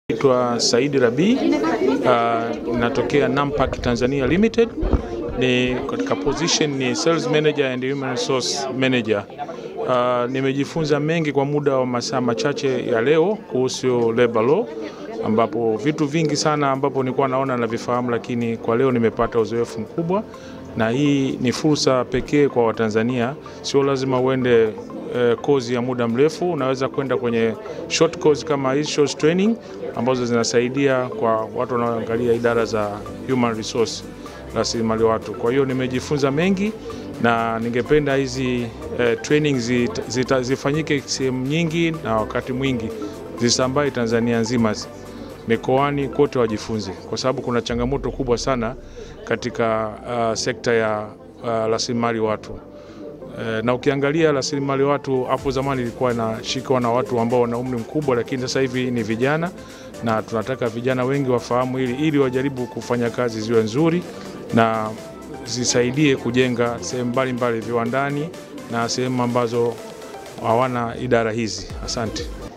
Naitwa Saidi Rabi, uh, natokea Nampak Tanzania Limited. Ni katika position ni sales manager and human resource manager. Uh, nimejifunza mengi kwa muda wa masaa machache ya leo kuhusu labor law ambapo vitu vingi sana ambapo nilikuwa naona na vifahamu, lakini kwa leo nimepata uzoefu mkubwa, na hii ni fursa pekee kwa Watanzania. Sio lazima uende eh, kozi ya muda mrefu, unaweza kwenda kwenye short course kama hii short training ambazo zinasaidia kwa watu wanaoangalia idara za human resource, rasilimali watu. Kwa hiyo nimejifunza mengi na ningependa hizi eh, training zita, zita, zifanyike sehemu nyingi na wakati mwingi zisambae Tanzania nzima mikoani kote wajifunze, kwa sababu kuna changamoto kubwa sana katika uh, sekta ya uh, rasilimali watu uh, na ukiangalia rasilimali watu hapo zamani ilikuwa inashikwa na watu ambao wana umri mkubwa, lakini sasa hivi ni vijana, na tunataka vijana wengi wafahamu hili ili wajaribu kufanya kazi ziwe nzuri na zisaidie kujenga sehemu mbalimbali viwandani na sehemu ambazo hawana idara hizi. Asante.